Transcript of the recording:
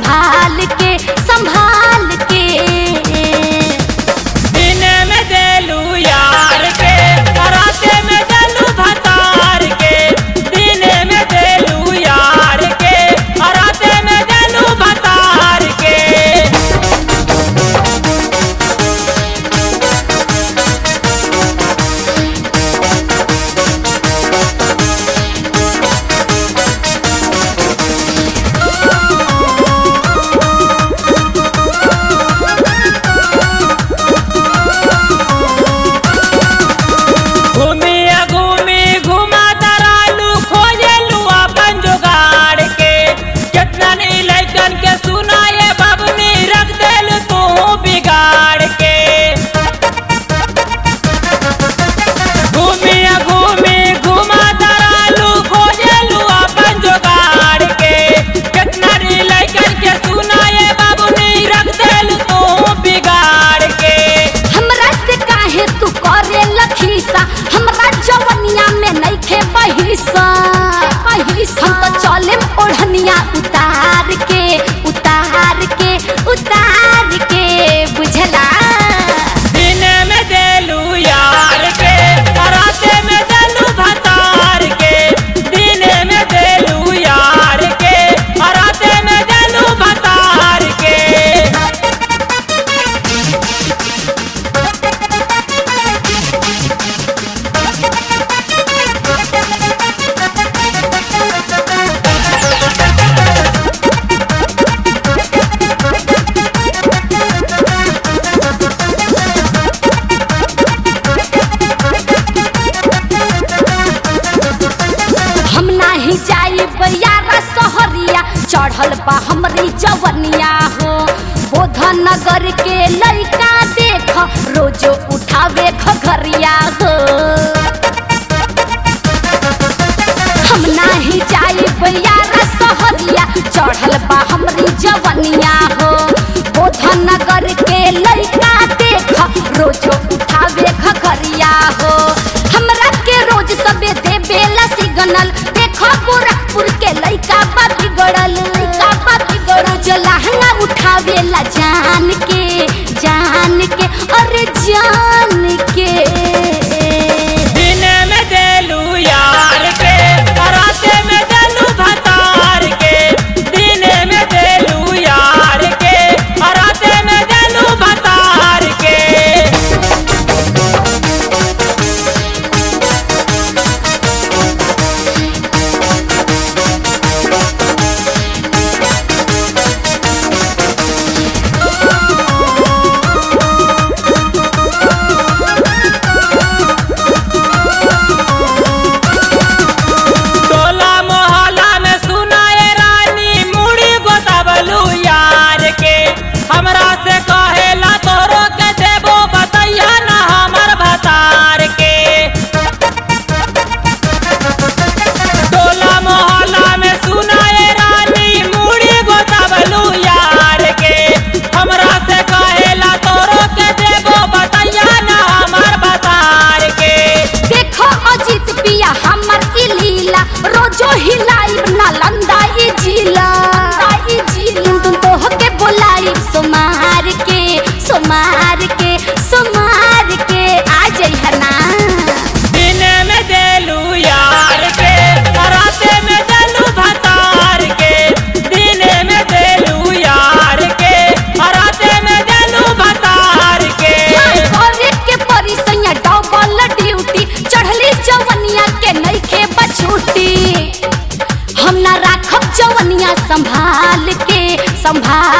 संभाल के संभाल के दिन में देलू यार के राते में देलू भतार के दिन में देलू यार के राते में देलू भतार के घूमी घूमी घुमा दरालू खोजेलू अपन जुगाड़ के कितना नी लैकन के सुनाए बबनी रख देलू तू बिगाड़ के घूमी घूमी घुमा दरालू खोजेलू अपन जुगाड़ के कितना नी लैकन के सुनाए बबनी रख देलू तू बिगाड़ के हमरा से काहे तू करे लखीसा हमरा जवनिया में नइखे बहिसा बहिसा हम तो चले ओढ़निया उतार के उतार के उतार के बुझला दिन में देलू यार के राते में देलू भतार के दिन में देलू यार के राते में देलू भतार के हम नाही जाई बयारा सहरिया चढ़ल बा हमरी जवनिया हो बोधन नगर के लइका देख रोजो उठावे घघरिया हो हम नाही जाई बयारा सहरिया चढ़ल बा हमरी जवनिया हो बोधन नगर के लइका देख रोजो उठावे घघरिया हो हमरा के रोज सबे दे बेला सिग्नल देखो गोरखपुर के लइका बा बिगड़ल लइका बा बिगड़ल जो लहंगा उठावेला जान के जान के अरे जान के दिन में देलू यार के राते में देलू भतार के दिन में देलू यार के राते में देलू भतार के टोला मोहल्ला में सुनाए रानी मुड़ी गोताबलू यार के हमरा से कहेला तोरो के देबो बतैया ना हमर भतार के टोला मोहल्ला में सुनाए रानी मुड़ी गोताबलू यार के हमरा से कहेला तोरो के देबो बतैया ना हमर भतार के देखो अजित पिया हमर ई लीला रोजो हिलाई नालंदा ई जिला ई जिला तुम तो के बोलाई सोमार के सोमार के सोमार के आ जइहा ना दिन में देलू यार के राते में देलू भतार के दिन में देलू यार के राते में देलू भतार के करे के परी सैया डबल ड्यूटी चढ़ली जवनिया के नइखे बछूटी हम ना राखब जवनिया संभाल के संभाल